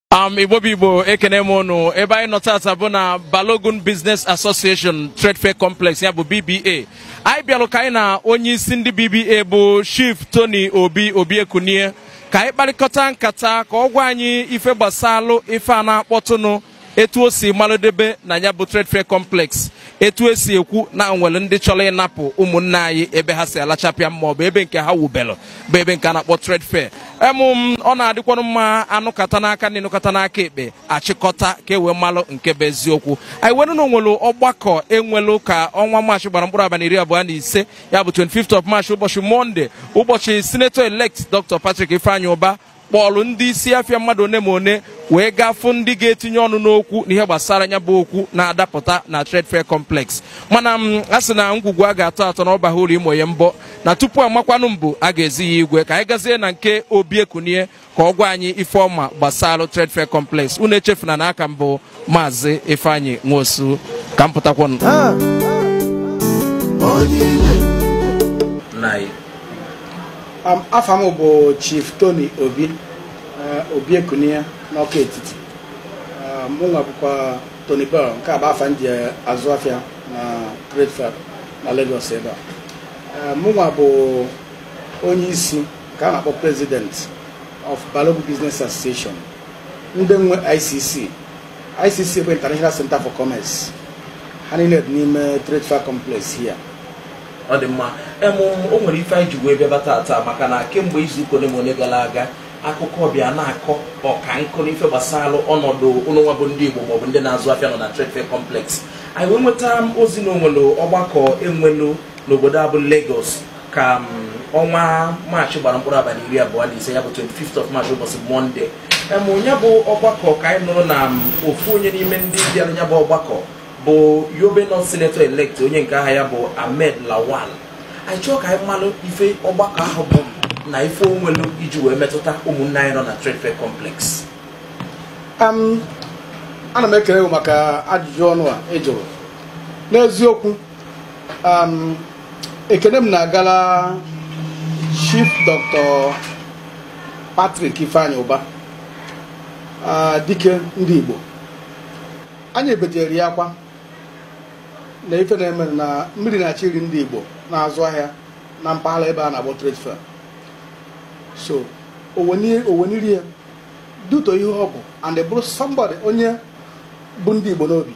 um igbo bụ igbo ekene m unu ebe anyị nọ tata bụ na balogun business association trade fair complex ya bụ bba anyị bịalụ ka anyị na onye isi ndị bba bụ chief tony obi obiekunie ka anyị kparịkọta nkata ka ọ gwa anyị ife gbasalụ ife a na-akpọtụnụ etu o si malụdebe na ya bụ trade fair complex etu esi ekwu na nwere ndị chọrọ ịnapụ ụmụnne anyị ebe ha si alachapịa ma ọ bụ ebe nke ha wubelụ bụ ebe nke a na-akpọ trade fair emụ m ọ na-adịkwanụ mma anụkata n'aka na ịnụkata n'aka ekpe achịkọta ka e wee malụ nke bụ eziokwu anyị were na onwelu ọgbakọ enwelu ka ọnwa maachị gbara mkpụrụ abalị iri abụọ na ise ya bụ 25th of March ụbọchị monde ụbọchị senator elect Dr. Patrick Ifeanyi Ụba kpọọlụ ndị isi afịa mmadụ one ma one wee gafụ ndị ga-etinye ọnụ n'okwu n'ihe gbasara ya bụ okwu na-adapụta na trade fair complex mana m a sị na ngwugwu a ga-atọ atọ na ọbaha ụlọ imo ya mbọ na tupu amakwanụ mbụ a ga-ezi ya igwe ka anyị gazie na nke obi ekunie ka ọ gwa anyị ife ọma gbasara trade fair complex unu echefuna na aka mbụ maazị ifeanyị nwosu ka m pụtakwanụ Um, afa m bụ chief tony obi uh, obi ekunie n'ọka etiti uh, mụ nwa bụkwa tony bell nke a bụ afa ndị azụ afịa na trade fair na lagos ebe a uh, mụ nwa bụ onye isi nke a na-akpọ president of balogun business association ndị nwe icc icc bụ international center for commerce ha niile dị n'ime trade fair complex here ọ dị mma emụ o nwere ife anyị ji wee bịaba tata maka na kemgbe izu ụka ole ma ole gara aga akụkọ ọbịa na-akọ ọka nkụ n'ife gbasara ọnọdụ ụlọnwa bụ ndị igbo maọbụ ndị na-azụ afịa nọ na trade fair complex anyị wee nweta ozi na onwelu ọgbakọ enwelu n'obodo abụ Lagos ka m, ọnwa maachị gbara mkpụrụ abalị iri abụọ na ise ya bụ 25th of March ụbọchị mọnde emụ ya bụ ọgbakọ ka anyị nụrụ na m, ofu onye n'ime ndị bịara ya bụ ọgbakọ bụ yobe nọ senator elect onye nke aha ya bụ ahmed lawal anyị chọọ ka anyị malụ ife ọgbakọ ahụ bụ na ife onwelu iji wee metụta ụmụnne anyị nọ na trade fair complex um, ana m ekele gị maka ajụjụ ọnụ a ị jụrụ n'eziokwu um, ekele m na-agala chief dr patrick ifeanyi ụba uh, dike ndị igbo anyị ebejere ya akwa na ife na-eme na mmiri na-achị iri ndị igbo na-azụ ahịa na mpaghara ebe a na-agbọ trade fair so oweniri ya duto ihe ọ bụ and bụrụ somebody onye bụ ndị igbo n'obi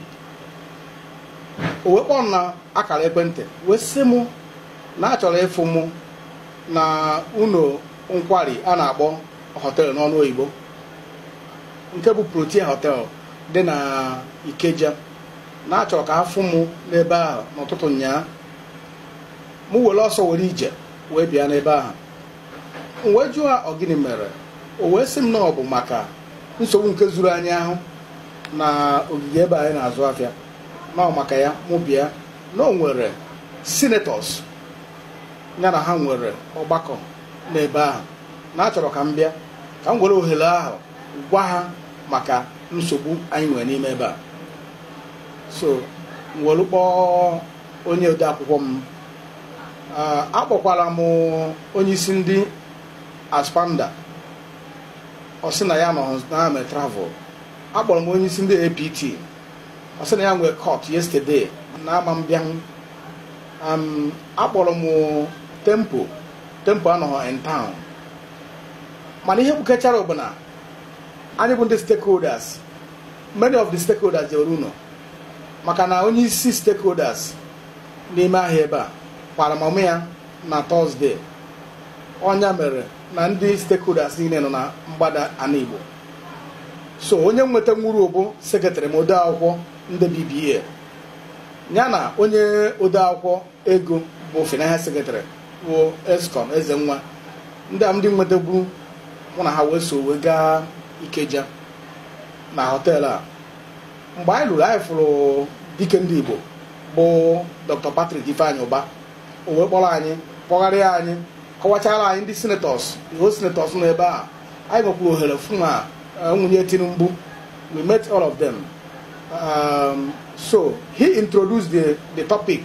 o wee kpọọ m na akara ekwentị wee sị mụ na a chọrọ ịfụ mụ na ụlọ nkwari a na-akpọ họteelụ n'ọnụ oyibo nke bụ protia họteelụ dị na ikeja na achọrọ ka afụ mụ n'ebe ahụ n'ụtụtụ nyaa mụ were ọsọ were ije wee bịa n'ebe ahụ m wee jụọ ọ gịnị mere o wee sị m na ọ bụ maka nsogbu nke zuru anyị ahụ na ogige ebe anyị na-azụ afịa na ọ maka ya mụ bịa na o nwere senators ya na ha nwere ọgbakọ n'ebe ahụ na achọrọ ka m bịa ka m were ohere ahụ gwa ha maka nsogbu anyị nwere n'ime ebe a so m were kpọọ onye ode akwụkwọ m akpọkwara m onye isi ndị aspanda ọ sị na ya nọ na me travel akpọrọ m onye isi ndị apt ọ sị na ya nwee court yesterday na ama m bịa akpọrọ m tempo tempo anọghị in town mana ihe kpukechara bụ na anyị bụ ndị stakeholders many of the stakeholders jewere ụlọ maka na onye isi stakeholders n'ime ahịa ebe a kwara m ya na tọzdee ọnya mere na ndị stakeholders niile nọ na mgbada ana igbo so onye nweta nwuru bụ sekretarị m ode akwụkwọ ndị bba ya na onye ode akwụkwọ ego bụ finance sekretarị bụ escom eze nwa ndị a ndị nwetagbu mụ na ha wee so wee gaa ikeja na họteelụ a mgbe anyị lụrụ anyị fụrụ dike ndị igbo bụ dr patrick ifeanyi ụba o wee kpọrọ anyị kpọgharịa anyị kọwachara anyị ndị senators iho senators nọ ebe a anyị nwekwuru ohere fụ ma nwunye tinubu we met all of them um, so he introduced the, the topic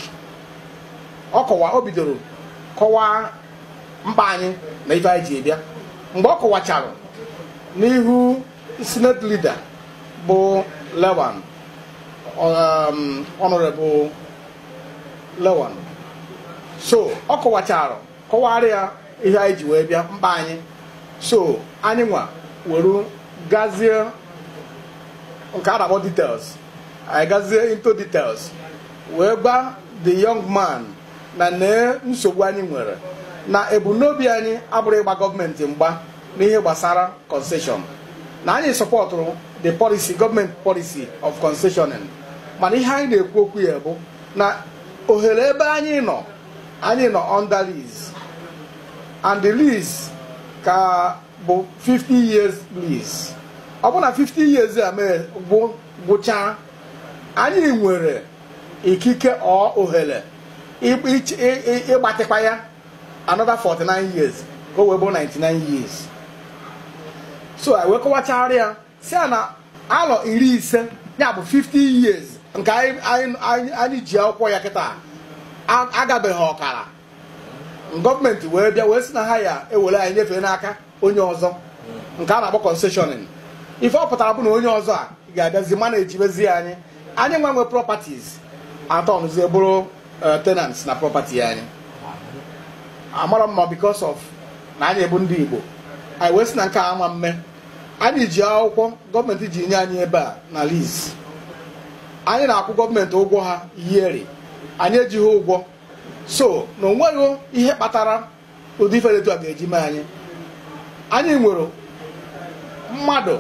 ọ kọwa o bidoro kọwaa mkpa anyị na ife anyị ji bịa mgbe ọ kọwachara n'ihu senate leader bụ lewan um, honorable lewan so ọ kọwachara kọwara ya ihe anyị ji wee bịa mkpa anyị so anyị nwa were gazie nke a na-akpọ details anyị gazie into details wee gba the young man na nee nsogbu anyị nwere na ebumnobi anyị abụrụ ịgba gọọmenti mgba n'ihe gbasara concession na anyị sọpọtụrụ the policy gọọmenti policy of concessioning mana ihe anyị na-ekwu okwu ya bụ na ohere ebe anyị nọ anyị nọ under lease and the lease ka bụ 50 years lease ọ bụ na 50 years a mere gwụ gwụchaa anyị nwere ikike ọ ohere ịgbatịkwa ya another 49 years ka o wee bụ 99 years so anyị wee kọwachara ya si ya na alọ iri ise ya bụ 50 years nke anyị ji akwụkwọ ya kịta agabeghị ọkara gọọmenti wee bịa wee sị na ha ya ewere anyị nyefee n'aka onye ọzọ nke a na-akpọ concessioning ife ọ pụtara bụ na onye ọzọ a ga-abịazi mana ejibezi anyị anyị nwa nwe properties atọnụzie bụrụ tenants na property anyị amara mma because of na anyị bụ ndị Igbo anyị wee sị na nke ama mme anyị ji akwụkwọ gọọmenti ji nye anyị ebe a na lease anyị na-akwụ gọọmenti ụgwọ ha yearly anyị ejighị ụgwọ so na onweghị ihe kpatara ụdị ife etu a ga-eji mee anyị anyị nwere mmadụ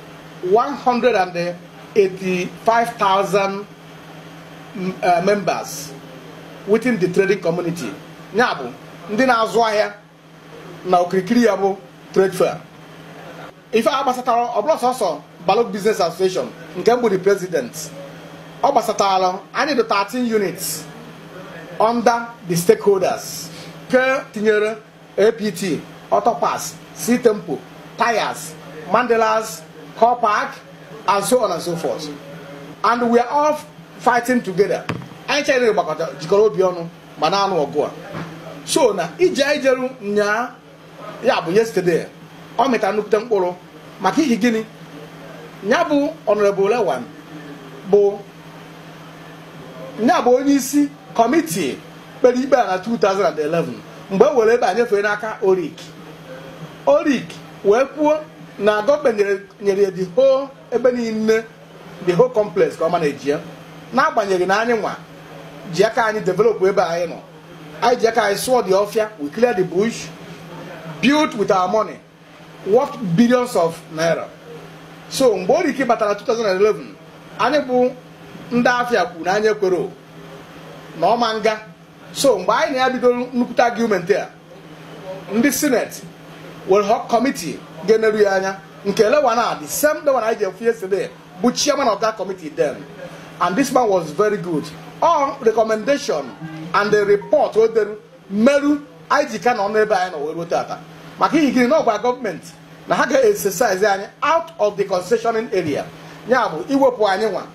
185,000 uh, members within the trading community ya bụ ndị na-azụ ahịa na okirikiri ya bụ trade fair ife a gbasatara ọ bụla sọsọ Balog Business Association nke mbụ the president ọ gbasatara anyị dị 13 units under the stakeholders nke tinyere APT Autopass C Tempo Tires Mandelas Car Park and so on and so forth and we are all fighting together anyị chere gbakọta jikọrọ obi ọnụ ma na-anụ ọgụ a so na ije anyị jeru nyaa ya bụ yesterday ọ mịtara nnukwute mkpụrụ maka ihi gịnị ya bụ honorable lewan bụ ya bụ onye isi kọmitii kpere ikpe a na 2011 mgbe e were ebe a nyefee n'aka orik orik wee kwuo na gọọmenti nyere ya the whole ebe niile the whole complex ka ọ ma na-eji ya n'agbanyeghị na anyị nwa ji aka anyị develop ebe anyị nọ anyị ji aka anyị sụọ the ọfịa we clear the bush built with our money worth billions of naira so mgbe oriki batara 2011 anyị bụ ndị afịa kwuru na anyị ekwero na ọma nga so mgbe anyị na ya bidoro nnukwute argument a ndị senate were kọmitii ga-eneru ya anya nke lewana the same lewan anyị ji efu yesterday bụ chairman of that committee then and this man was very good all recommendation and the report o deru meru anyị ji ka nọ n'ebe anyị nọ wee ruo tata maka ihe gịnị na ọgwa gọọmenti na ha ga-exercise anyị out of the concessioning area ya bụ iwepụ anyị nwa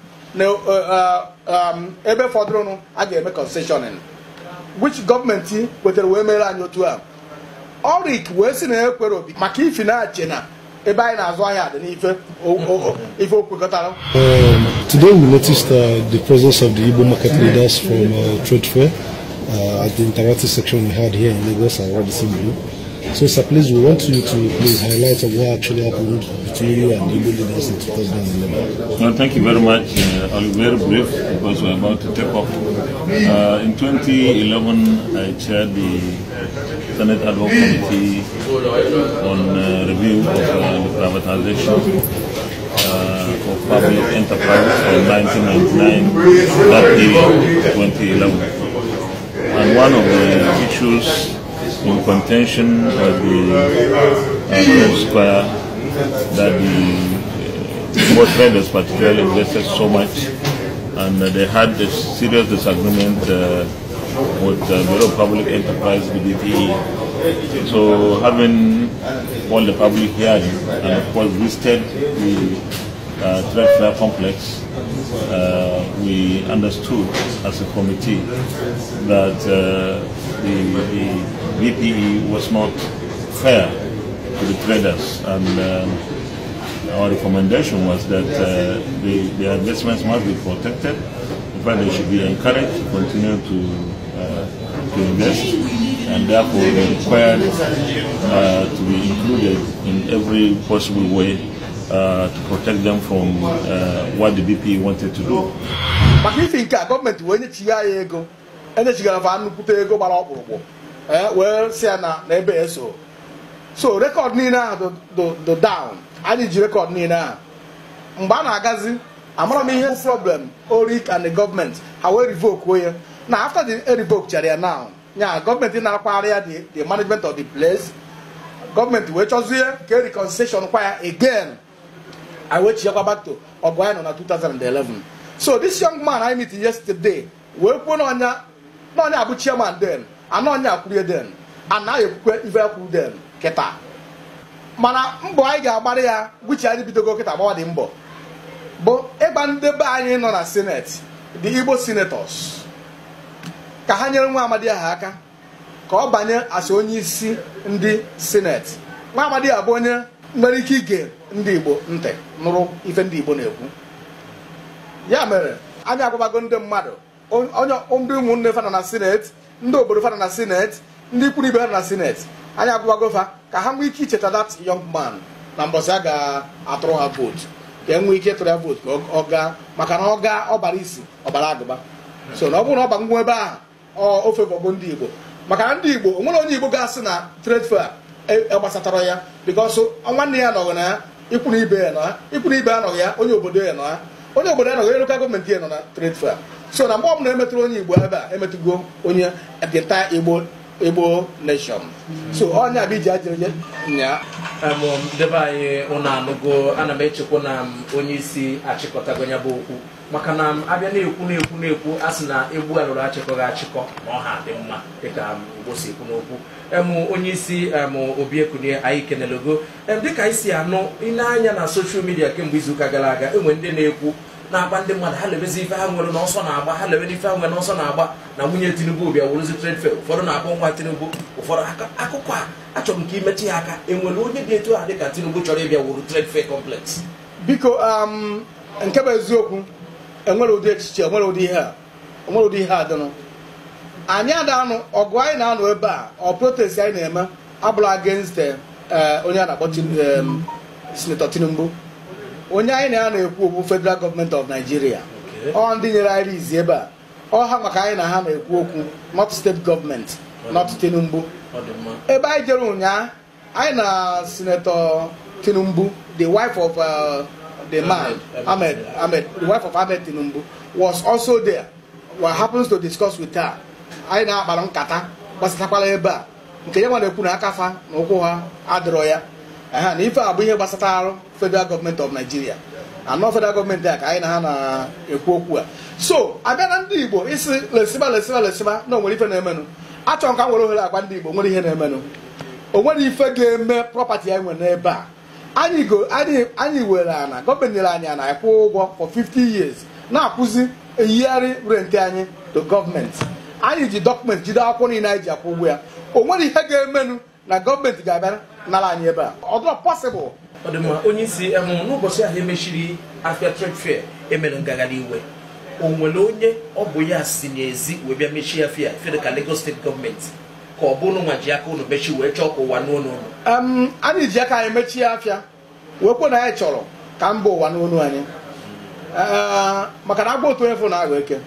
na ebe fọdụrụnụ a ga-eme concessioning which gọọmenti kwetere wee mere anyị otu a ọrik wee sị na ekwere obi maka ifi na-ache na ebe anyị na-azụ ahịa dị n'ife ife o kwekọtara Today we noticed uh, the presence of the Igbo market leaders from uh, Trade Fair uh, at the interactive section we had here in Lagos and Radisson So, sir, please, we want you to please highlight of what actually happened between you and the Igbo leaders in 2011. Well, thank you very much. Uh, I'll be very brief because we're about to take off. Uh, in 2011, I chaired the Senate Ad hoc Committee on uh, review of uh, the privatization uh, of public enterprises from 1999 to that period, 2011. And one of the issues in contention was the uh, Trade Square that the uh, traders particularly invested so much and uh, they had a serious disagreement uh, with the Bureau of Public Enterprise, the BPE. So having all the public hearing and of course visited the uh, trade fair complex, uh, we understood as a committee that uh, the, the BPE was not fair to the traders and um, our recommendation was that uh, the, the investments must be protected. In fact, they should be encouraged to continue to, uh, to invest, and therefore they required uh, to be included in every possible way uh, to protect them from uh, what the BP wanted to do. maka ife nke a gọọmenti wee nyechigha ya ego enyechigara fa nnukwute ego gbara ọkpụrụkpụ ee wee si ya na na ebe ya so so rekọd niile ahụ do do down anyị ji rekọd niile ahụ mgbe a na-agazi amara m ihe problem orik and the gọọmenti ha wee revoke ya na after the revoke chara ya now nya gọọmenti na-akwagharị ya the the management of the place gọọmenti wee chọzie ka e reconciliation kwa ya again I wait chiakwa back to ọgụ anyị nọ na 2011 so this young man I meet yesterday wee kwuo n'ọnya n'ọnya abụ chairman then ana ọnya akwurie then ana ya ekwukwe ife ekwu then kịta mana mbọ anyị ga-agbara ya gwuchi anyị bidogo kịta gbawa dị mbọ bụ ịgba ndị be anyị nọ na senate the igbo senators ka ha nyere nwa amadi ahụ aka ka ọ banye asị onye isi ndị senate nwa amadi a bụ onye nwere ike ige ndị igbo ntị nụrụ ife ndị igbo na-ekwu ya mere anyị agwabago ndị mmadụ onye ndị ụmụnne fana na senate ndị obodo fana na senate ndị ikwu ibe ha na senate anyị agwabago fa ka ha nwee ike icheta that young man na mbọsị a ga-atụrụ ha vootu ka e nwee ike ịtụrụ ya vootu ka ọ gaa maka na ọ gaa ọbara isi ọbara agụba so na ọ bụrụ na ọ bagwo ebe ahụ ofe bọgo ndị igbo maka na ndị igbo onwere onye igbo ga-asị na trade fair gbasatara ya bikos nwanne ya nọghị na ya ikwu na ibe ya nọ ya ikwu na ibe ya nọghị ya onye obodo ya nọ ya onye obodo ya nọghị lokal gọọmenti ya nọ na trade fair so na mgbe ọ bụla emetụrụ onye igbo ebe a emetụgo onye dịnta igbo igbo nation so onye abịa iji ajịrị nya debe anyị ụnụ anụgo ana m echekwa na onye isi achịkọtago ya bụ okwu maka na abịa na-ekwu na-ekwu na-ekwu a sị na egbu alụrụ achịkọghị achịkọ ma ọ ha dị mma dịka igbo si ekwu n'okwu em onye isi em obi ekunie anyị kenelogo em dịka anyị si anụ ile anya na soshal midia kemgbe izuụka gara aga enwe ndị na-ekwu na-agba ndị mmadụ ha lebezi ife ha nwere n'ọsọ na-agba ha lebe ife ha nwere n'ọsọ na-agba na nwunye tinubu bịa wuruzi trade fair ụfọdụ na-akpọ nwa tinubu ụfọdụ akụkọ a achọrọ m ka imechi ya aka enwere onye dị etu a dịka tinubu chọrọ ịbịa wuru trade fair complex biko nke bụ eziokwu enwere ụdị echiche enwere ụdị ihe a enwere ụdị ihe a dịnụ anyị adanụ ọgụ anyị na-anọ ebe a ọ protest anyị na-eme abụrụ against onye a na-akpọ senator tinubu onye anyị na ya na-ekwu okwu federal gọọmenti of nigeria ọ ndị nyere anyị izi ebe a ọ ha maka anyị na ha na-ekwu okwu not steeti gọọmenti not tinubu ebe anyị jere ụnyaa anyị na senator tinubu the wife of uh, the man ahmed ahmed the wife of ahmed tinubu was also there what happens to discuss with her anyị na-akpara nkata gbasatakwala ebe a nke ya nwa na-ekwu na aka fa na ụkwụ ha adịrọ ya ha na ife a bụ ihe gbasata arụ federal gọọmenti of nigeria anọ federal gọọmenti a ka anyị na ha na-ekwu okwu a so abịa na ndị igbo isi lesiba lesiba lesiba na onwere ife na-emenụ achọrọ ka m were ohere agwa ndị igbo nwere ihe na-emenụ o nwere ife ga-eme prọpati anyị nwere n'ebe a anyị go anyị anyị were ana gọọmenti nyere anyị ana akwụ ụgwọ for 50 years na-akwụzi eyigharị rent anyị to gọọmenti anyị ji dọkụmenti jide akwụkwọ niile anyị ji akwụ ụgwọ ya o nwere ihe ga-emenụ na gọọmenti ga-abịa nara anyị ebe a ọ dịrọ pọsịbụl ọ dị mma onye isi em n'ụbọchị ahụ emechiri afia trade fair emere ngagharị iwe o nwere onye ọ bụ ya si n'ezi wee bịa mechie afia fere ka Lagos steeti gọọmenti ka ọ bụrụ nwa ji aka unu mechi wee chọọ ka ụwa n'onu unu anyị ji aka anyị mechie afịa wee kwe na anyị chọrọ ka mba ụwa n'onu anyị maka na agba otu onye fụ na aghọ eke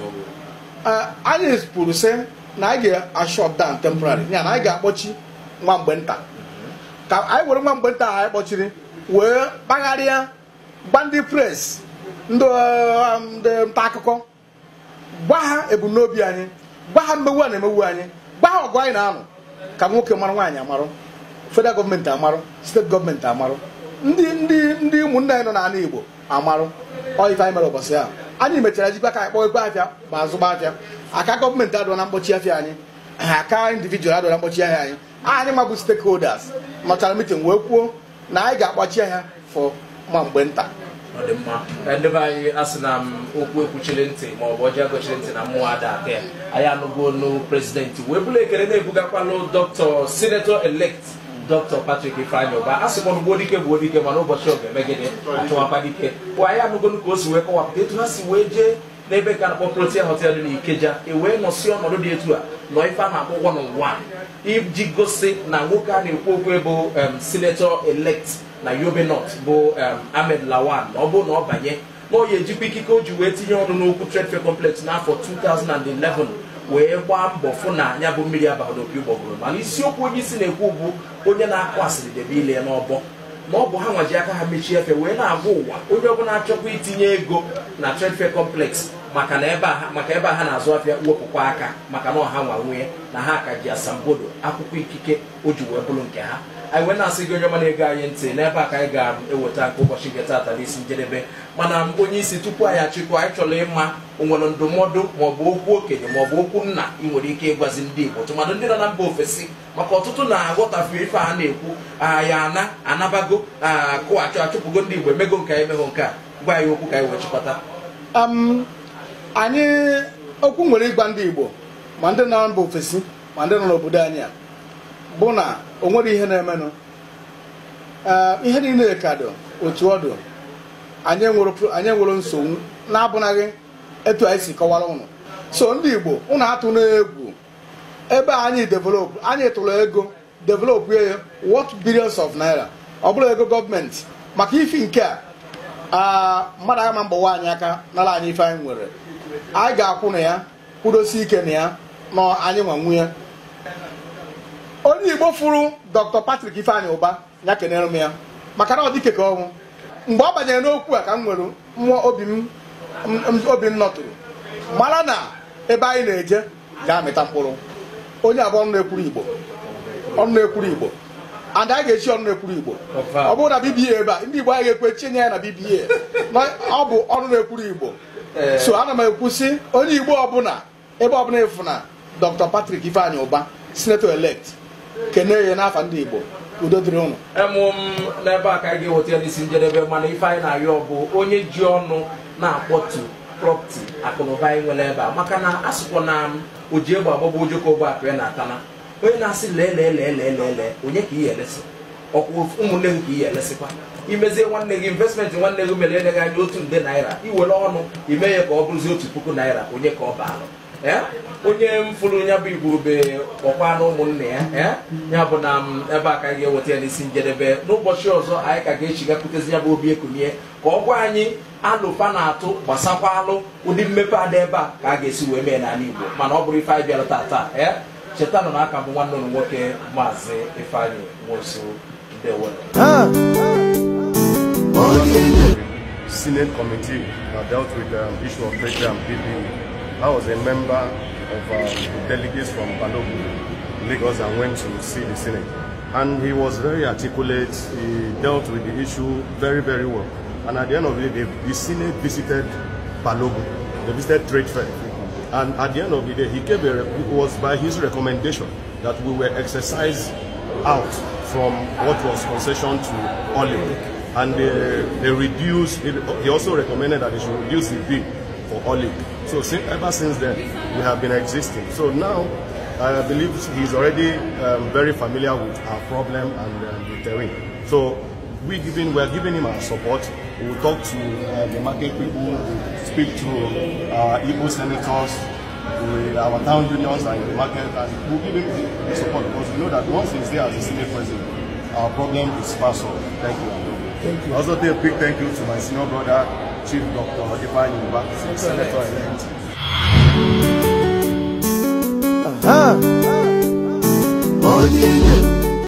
anyị kwuru sị na anyị ga-ashọt down temporary ya na anyị ga-akpọchi nwa mgbe nta ka anyị were nwa mgbe nta ahụ anyị kpọchiri wee kpagharịa gba ndị pres ndị nta akụkọ gwa ha ebumnobi anyị gwa ha mmegbu a na-emegbu anyị gwa ha ọgụ anyị na-anụ ka nwoke mara nwaanyị amarụ federal gọọmenti amarụ steeti gọọmenti amarụ ndị ndị ndị ụmụnne anyị nọ n'ala igbo amarụ ọ ife anyị mere ụbọchị ahụ anyị mechara jikwa ka anyị kpọọ ego afịa ma azụgba afịa aka gọọmenti adụọ na mkpọchi afịa anyị ha aka individual adụọ na mkpọchi ahịa anyị anyị mabụ stakeholders nọchara mitin wee kwuo na anyị ga-akpọchi ahịa fọ ma mgbe nta ọ dị mma ka ndị be anyị asị na m okwu ekwuchiri ntị ma ọ bụ ọjọọ egochiri ntị na mmụọ ada aka ya anyị anụgo onu prezidenti wee bụrụ ekele na-ebugakwalụ dọkịta senator elect dr patrick ifeanyị ụba a sịkwa na gbuo dike gbuo dike mana ụbọchị oge megide achụwakwa dike bụ anyị anụgonu ka o si wee kọwapụta etu ha si wee jee n'ebe ka na-akpọ protia hotel dị n'ikeja e wee nọsi ọnọdụ dị etu a nọ ife a na-akpọ one on one iji gosi na nwoke a na-ekwu okwu bụ senator elect na yobe north bụ ahmed lawan na ọ bụrụ na ọ banye na ọ ya ejikwa ikike o ji wee tinye ọnụ n'okwu trade fair complex n'afọ 2011 wee gbaa mbọ fụ na ya bụ mmiri abalị n'opi ụgbọgụrụ mana isiokwu onye isi na-ekwu bụ onye na-akụ asịrị debe ile ya n'ọbọ na ọ bụ ha nwaji aka ha mechie efe wee na-agwa ụwa onye ọbụla achọkwa itinye ego na trade fair complex maka na ebe a maka ebe a ha na-azụ afịa wepụkwa aka maka na ọha nwa nwunye na ha ka ji asambodo akwụkwọ ikike o ji wee bụrụ nke ha anyị wee na-asị gị onye ọma na-ego anyị ntị n'ebe a ka anyị ga-eweta nke ụbọchị nke taata n'isi njedebe mana onye isi tupu anyị achịkọ anyị chọrọ ịma onwere ndụmọdụ maọbụ okwu okenye maọbụ okwu nna ị nwere ike ịgwazi ndị igbo tụmadụ ndị nọ na mba ofesi maka ọtụtụ na-aghọtafe ife a na-ekwu ya ana anabago kụghachụ achụpụgo ndị igbo emego nke anyị emego nke a gwa anyị okwu ka anyị wee chịkọta anyị okwu nwere ịgwa ndị igbo ma ndị nọ na mba ofesi ma ndị nọ n'obodo anyị a bụ na o nwere ihe na-emenụ ihe niile ka dị otu ọ dị anyị enwere nsogbu na-abụnaghị etu anyị si kọwara ụnụ so ndị igbo ụnụ atụ n'egwu ebe anyị develop anyị tụrụ ego develop ya what billions of naira ọ bụrụ ego gọọmenti maka ifi nke a mmadụ ama mgbawa anyị aka nara anyị ife anyị nwere anyị ga-akwụ na ya kwudosi ike na ya na anyị nwa nwunye onye igbo fụrụ dr patrick ifeanyị ụba ya kenere m ya maka na ọ dịke ka ọnwụ mgbe ọ banyere n'okwu a ka m nwere mmụọ obi m nọtụrụ mara na ebe anyị na-eje ga-amịta mkpụrụ onye abụọ ọnụ na-ekwuru igbo ọnụ na-ekwuru igbo and anyị ga-echi ọnụ na-ekwuru igbo ọ bụrụ na bba ebe a ndị igbo anyị ga-ekwe chinye ya na bba ọ bụ ọnụ na-ekwuru igbo so ana m ekwusị onye igbo ọbụla ebe ọbụla ịfụ na dr patrick ifeanyị ụba senator elect kene ya n'afa ndị igbo udo dịrị ụnụ emụ m n'ebe a ka anyị ga-eweta ya n'isi njedebe mana ife anyị na-arịọ bụ onye ji ọnụ na-akpọtu prọpti akụnụba anyị nwere ebe a maka na asụkwa na oji egbe agbagba ojoko ogbe akụ ya na-atana onye na-asị lee lee lee lee lee lee onye ka iyi elesi ọkwa ụmụnne gị ka iyi elesikwa imezie nwanne gị investmenti nwanne gị mere eleghị anya otu nde naira iwere ọnụ ime ya ka ọ bụrụzie otu puku naira onye ka ọ baara onye m fụrụ ya bụ igwurube ọkwa na ụmụnne ya ya bụ na ebe a ka anyị ga-eweta ya n'isi njedebe n'ụbọchị ọzọ anyị ka ga-echigakwutezi ya bụ obi ekunie ka ọ gwa anyị alụfa na-atụ gbasakwa alụ ụdị mmepe ada ebe a ka a ga-esi wee mee n'ala igbo mana ọ bụrụ ife anyị bịara taa ee cheta nọ n'aka bụ nwanne ụlụ nwoke maazị ifeanyị nwosu ndewo Senate committee that dealt with the um, issue of trade and PPE. I was a member of um, the delegates from Balogun, Lagos, and went to see the Senate. And he was very articulate. He dealt with the issue very, very well. And at the end of the day, the Senate visited Balogun. They visited trade fair. And at the end of the day, he gave a, it was by his recommendation that we were exercised out from what was concession to olive. And they, they reduced, he also recommended that they should reduce the bill for olive. So since, ever since then, we have been existing. So now, I believe he's already um, very familiar with our problem and um, the terrain. So we giving, we're giving him our support. We will talk to uh, the market people, we'll speak to our Igbo senators, with our town unions and the market, and we'll give him the support because we know that once he's there as a senior president, our problem is far solved. Thank you. Thank you. Also, say a big thank you to my senior brother, Chief Dr. Ifeanyi Uba, Senator elect. Uh-huh. Oh, yeah.